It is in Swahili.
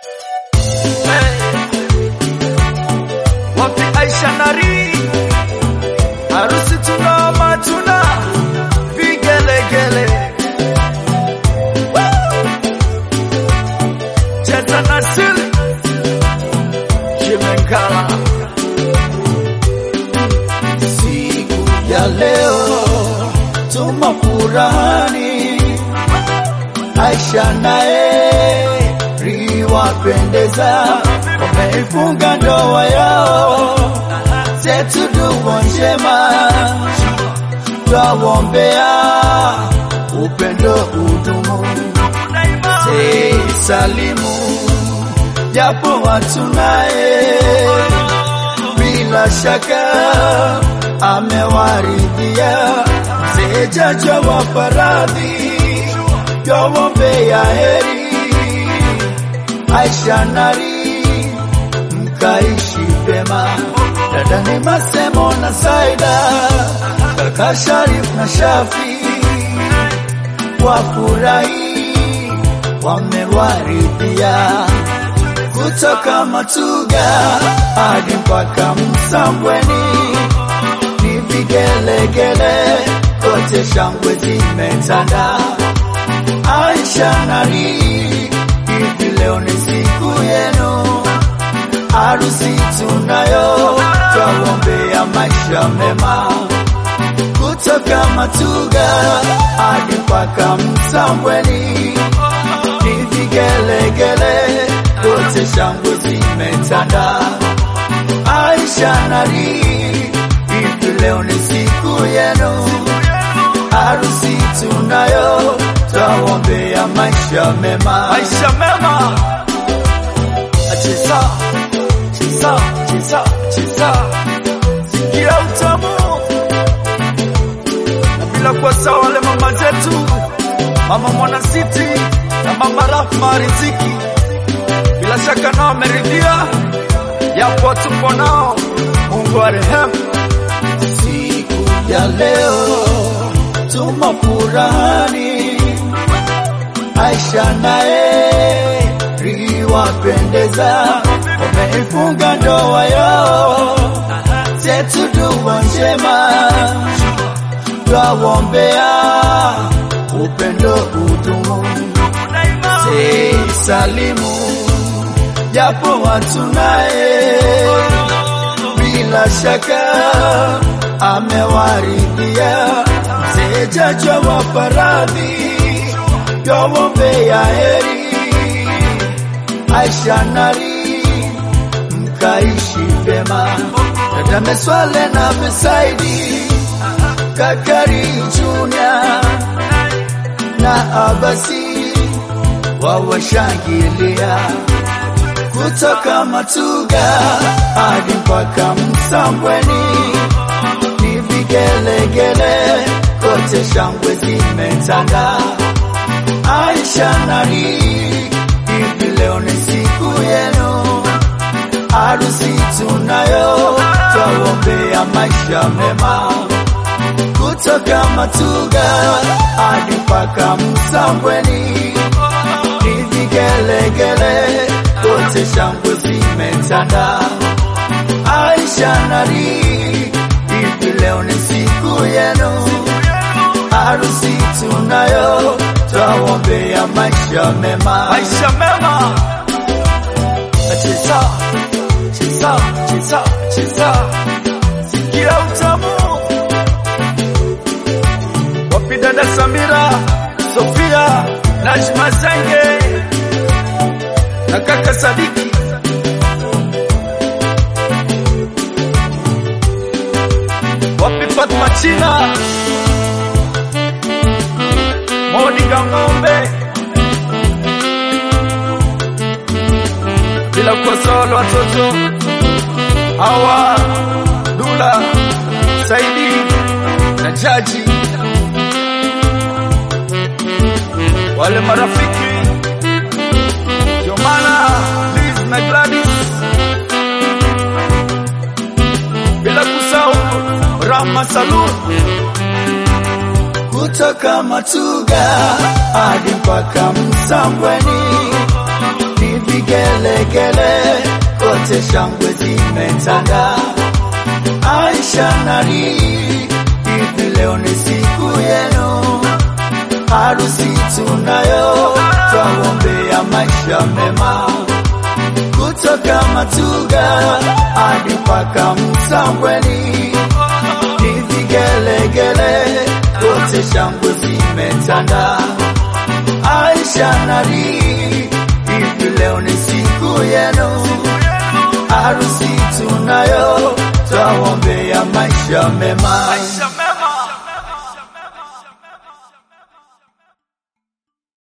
Wapi Aisha Nari, harusi tuna matuna vigelegele, cheza na sili Chimengala. Siku ya leo tuma furahani, Aisha naye riwapendeza, wameifunga ndoa yao, zetu dua njema, twawombea upendo udumu, sei salimu japo watunaye bila shaka amewaridhia sejaja wa faradhi twawombea heri Aisha Nari mkaishi vyema dada ni Masemo na Saida kaka Sharif na Shafi wafurahi wamewaridhia kutoka Matuga hadi mpaka Msambweni, ni vigelegele kote, shangwe zimetanda. Aisha Nari, hivi leo ni siku yenu, harusi tunayo, twawombea maisha mema kutoka Matuga hadi mpaka Msambweni ni vigelegele kote, shangwe zimetanda. Aisha Nari, hivi leo ni siku yenu, harusi tunayo, twawombea maisha mema. Maisha mema, cheza cheza cheza cheza, sikia utamu na bila kuwasahau wale mama zetu, mama Mwana City na mama Rahma Riziki, bila shaka nao wameridhia, yapo tupo nao, Mungu arehemu. Siku ya leo tuma furahani, Aisha naye riwapendeza, wameifunga ndoa yao, zetu dua njema, twawombea upendo udumu, sei salimu japo watunaye bila shaka amewaridhia msejaja wa faradhi twawombea heri Aisha Nari mkaishi vyema dada Meswale na Mesaidi Kakari Junior na Abasi wawashangilia kutoka Matuga hadi mpaka Msambweni, ni vigelegele kote, shangwe zimetanda. Aisha Nari, hivi leo ni siku yenu, harusi tunayo, twawombea maisha mema kutoka Matuga hadi mpaka Msambweni ni vigelegele kote, shangwe zimetanda. Aisha Nari, hivi leo ni siku yenu, harusi tunayo, twawombea maisha mema. Maisha mema, cheza cheza cheza cheza, sikia utamu. Wapi dada Samira, Sofia, Najma Zenge na kaka Sadiki, wapi Fatma China, Monica Ng'ombe, bila kuwasahau watoto hawa Dula, Saidi na Jaji, wale marafiki Jomana, Liz na Gladys, bila kusahau Rama Salud kutoka Matuga hadi mpaka Msambweni, ni vigele vigelegele kote shangwe zimetanda. Aisha nari, hivi leo ni siku yenu, harusi tunayo, twaombea maisha mema kutoka Matuga hadi mpaka Msambweni, ni vigelegele kote shangwe zimetanda. Aisha nari, hivi leo ni siku yenu, harusi tunayo, twaombea maisha mema. Maisha